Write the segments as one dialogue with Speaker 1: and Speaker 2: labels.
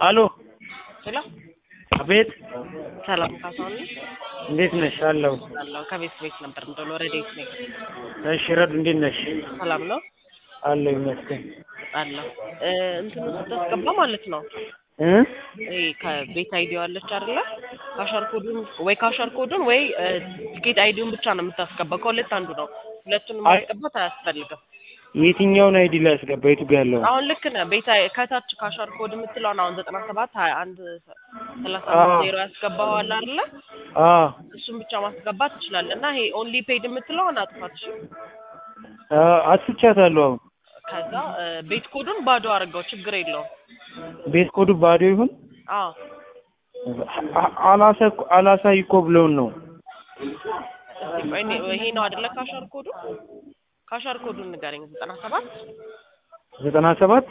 Speaker 1: አሎ
Speaker 2: ሄሎ
Speaker 1: አቤት
Speaker 2: ሰላም ካሳሁን ነኝ።
Speaker 1: እንዴት ነሽ? አለሁ።
Speaker 2: አለሁ ከቤት ቤት ነበር እንደው ረዴት ነኝ።
Speaker 1: እሺ ረዱ እንዴት ነሽ?
Speaker 2: ሰላም ነው
Speaker 1: አለሁ ይመስገን።
Speaker 2: አለሁ እ እንትን ስታስገባ ማለት ነው
Speaker 1: እ
Speaker 2: ይሄ ከቤት አይዲዮ አለች አይደለ? ካሸር ኮዱን ወይ ካሸር ኮዱን ወይ እ ቲኬት አይዲውን ብቻ ነው የምታስገባው። ከሁለት አንዱ ነው። ሁለቱን
Speaker 1: አይ-
Speaker 2: ማስገባት አያስፈልግም።
Speaker 1: የትኛውን አይዲ ላይ ያስገባ? የቱ ጋር ያለው?
Speaker 2: አሁን ልክ ነህ። ቤት አይ- ከታች ካሸር ኮድ የምትለውን አሁን ዘጠና ሰባት ሀያ አንድ ሰላሳ
Speaker 1: አዎ።
Speaker 2: አምስት ዜሮ ያስገባዋል አይደለ?
Speaker 1: አ
Speaker 2: እሱን ብቻ ማስገባት ትችላለህ። እና ይሄ ኦንሊ ፔድ የምትለውን አጥፋት እሺ።
Speaker 1: አ አጥፍቻታለሁ። አሁን
Speaker 2: ከዛ እ ቤት ኮዱን ባዶ አድርገው ችግር የለውም።
Speaker 1: ቤት ኮዱ ባዶ ይሁን
Speaker 2: አዎ
Speaker 1: አ- አላሳ- አላሳይ እኮ ብለውን ነው።
Speaker 2: እስቲ ቆይ እኔ- ይሄ ነው አይደለ? ካሸር ኮዱ ካሸር ኮዱን ንገረኝ። ዘጠና ሰባት
Speaker 1: ዘጠና ሰባት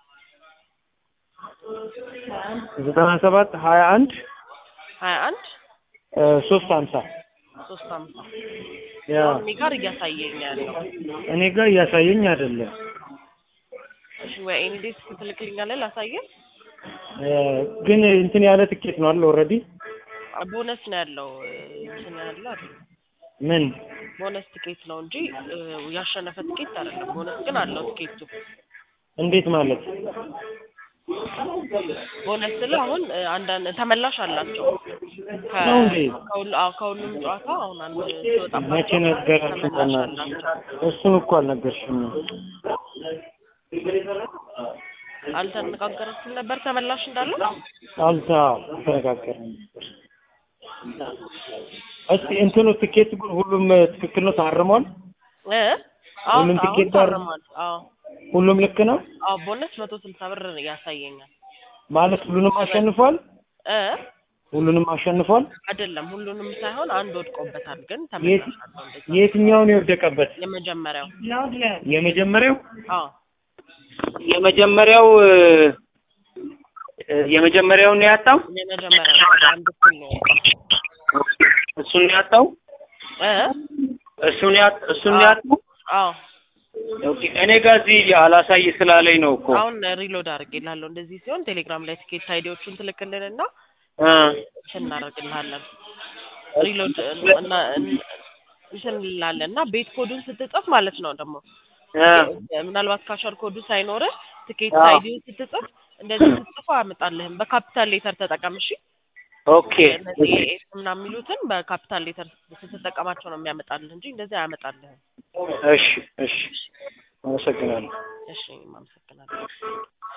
Speaker 1: ዘጠና ሰባት ሀያ አንድ
Speaker 2: ሀያ አንድ
Speaker 1: እ ሶስት ሀምሳ
Speaker 2: ሶስት አምሳ
Speaker 1: ያ
Speaker 2: እኔ ጋር እያሳየኝ ያለው
Speaker 1: እኔ ጋር እያሳየኝ አይደለም።
Speaker 2: እሺ፣ ወይ ኤኒ ዴስክ ትልክልኛለህ ላሳየህ።
Speaker 1: እ ግን እንትን ያለ ትኬት ነው አለ ኦልሬዲ
Speaker 2: ቦነስ ነው ያለው እ እንትን ያለው አይደል?
Speaker 1: ምን
Speaker 2: ቦነስ ትኬት ነው እንጂ እ ያሸነፈ ትኬት አይደለም። ቦነስ ግን አለው ትኬቱ።
Speaker 1: እንዴት ማለት
Speaker 2: ቦነስ ስለ አሁን እ አንዳንድ ተመላሽ አላቸው ከ-
Speaker 1: ነው እንዴ?
Speaker 2: ከሁሉ- አዎ፣ ከሁሉም ጨዋታ አሁን አንድ ሲወጣባቸው
Speaker 1: መቼ ነገራችሁ?
Speaker 2: ተመላሽ
Speaker 1: በእናትሽ
Speaker 2: አላቸው።
Speaker 1: እሱን እኮ አልነገርሽም።
Speaker 2: አልተነጋገራችሁም ነበር ተመላሽ እንዳለው?
Speaker 1: አልታ አልተነጋገርንም። እስቲ እንትኑ ትኬት ግን ሁሉም ትክክል ነው ታርሟል?
Speaker 2: እ አዎ
Speaker 1: ሁሉም
Speaker 2: አሁን
Speaker 1: ትኬት ታር-
Speaker 2: ታርሟል። አዎ
Speaker 1: ሁሉም ልክ ነው
Speaker 2: አዎ ቦነስ መቶ ስልሳ ብር ያሳየኛል።
Speaker 1: ማለት ሁሉንም አሸንፏል?
Speaker 2: እ
Speaker 1: ሁሉንም አሸንፏል?
Speaker 2: አይደለም ሁሉንም ሳይሆን አንድ ወድቆበታል። ግን
Speaker 1: የት-
Speaker 2: ተመላሽ አለው እንደዛ።
Speaker 1: የትኛውን የወደቀበት?
Speaker 2: የመጀመሪያው
Speaker 1: የመጀመሪያው
Speaker 2: አዎ
Speaker 1: የመጀመሪያው እ፣ የመጀመሪያውን ነው ያጣው?
Speaker 2: የመጀመሪያው አንድ እኩል ነው የወጣው።
Speaker 1: እሱን ነው ያጣው?
Speaker 2: እ
Speaker 1: እሱን ያጥ እሱን ነው ያጣው?
Speaker 2: አዎ
Speaker 1: ኦኬ እኔ ጋር እዚህ አላሳይ ስላለኝ ነው እኮ
Speaker 2: አሁን ሪሎድ አድርጌልሃለሁ። እንደዚህ ሲሆን ቴሌግራም ላይ ትኬት አይዲዎቹን ትልክልንና
Speaker 1: እ
Speaker 2: እንትን እናደርግልሃለን። ሪሎድ እና እንትን እንላለን እና ቤት ኮዱን ስትጽፍ ማለት ነው ደግሞ
Speaker 1: እ
Speaker 2: ምናልባት ካሸር ኮዱ ሳይኖርህ ትኬት
Speaker 1: አዎ።
Speaker 2: አይዲውን ስትጽፍ እንደዚህ ስትጽፍ አያመጣልህም። በካፒታል ሌተር ተጠቀም እሺ።
Speaker 1: ኦኬ
Speaker 2: እነዚህ ኤስ ምናምን የሚሉትን በካፒታል ሌተር ስትጠቀማቸው ነው የሚያመጣልህ እንጂ እንደዚህ አያመጣልህም።
Speaker 1: እሺ እሺ አመሰግናለሁ።
Speaker 2: እሺ፣ እኔም አመሰግናለሁ።